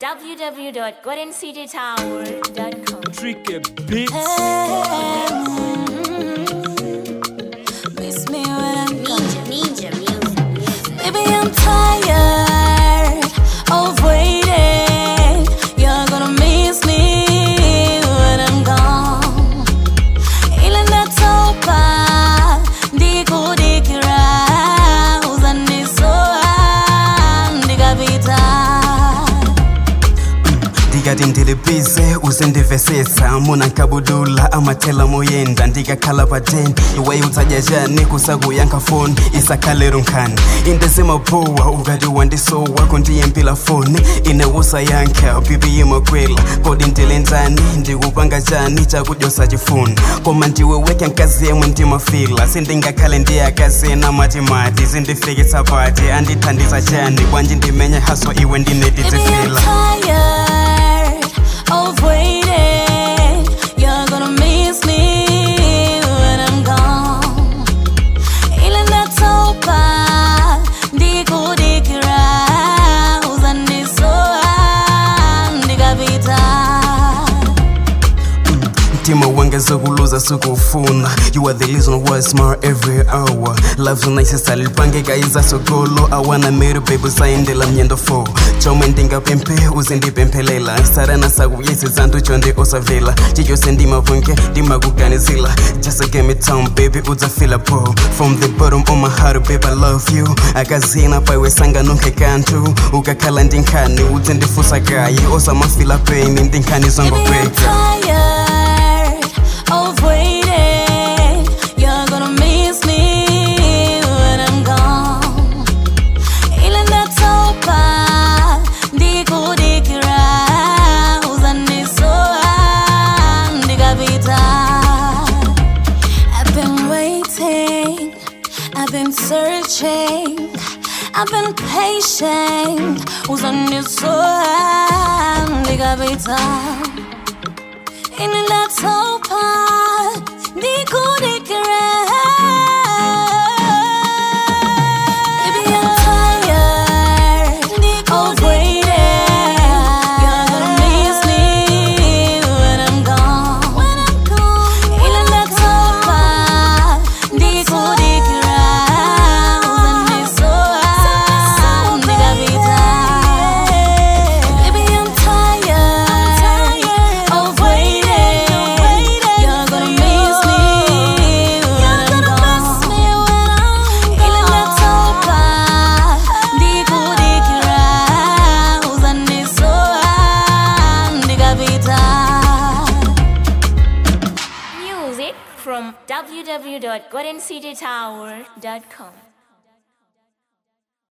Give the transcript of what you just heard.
www.goldencitytower.com. Tricky Beats. Miss me when I'm gone. Ninja, ninja music. Baby, I'm tired of waiting. You're gonna miss me when I'm gone. Ile ndatopa ndikudikira uzandisowa ndikapita ndikati ndilibize uzindivesesa muna nkabudula amathela moyenda ndikakhala paten iwe udzajajani kusakuyankha foni isakhalero nkhani indezimaphuwa ukati wandisowa kundiyempila foni ine usayankha bibi yimakwela kodi ndilenzani ndikupanga chani chakudyosa chifuni koma ndiwe wekhe nkazi yemwe ndimafila sindingakhale ndiyakazena matimati zindifikitsa pati andithandiza chani kwanji ndimenye haso iwe Baby, I'm ndinetitifila tired of waiting. You're gonna miss me when I'm gone. Ile ndatopa ndikudikira uzandisowa ndikapita. mtima wanga zokuluza sikufuna you are the reason why I smile every hour love unaisisa lipangeka iza sokolo awana meri baby sayendela mnyendo 4 chomwe ndingapemphe uzindipemphelela sarana sakuyesi zantu chonde osavela chichose ndimavunge ndimakuganizila just give me time baby udzafila po from the bottom of my heart baby I love you akazina paiwe sanganonke kanthu ukakhala ndinkhani udzindifusa kayi osamafila pain ndinkhani Baby, I'm zongobweka tired of waiting. You're gonna miss me when I'm gone. Ile ndatopa ndikudikira uzandisowa ndikapita. I've been waiting, I've been searching, I've been patient. Uzandisowa ndikapita. In that sopa, Baby, I'm tired of waiting. You're gonna miss me when I'm gone. In that sopa, ndikudikira uzandisowa ndikapita. Baby, I'm tired of waiting. You're gonna miss me when I'm gone. Ile ndatopa ndikudikira uzandisowa ndikapita. Music from www.goldencitytower.com.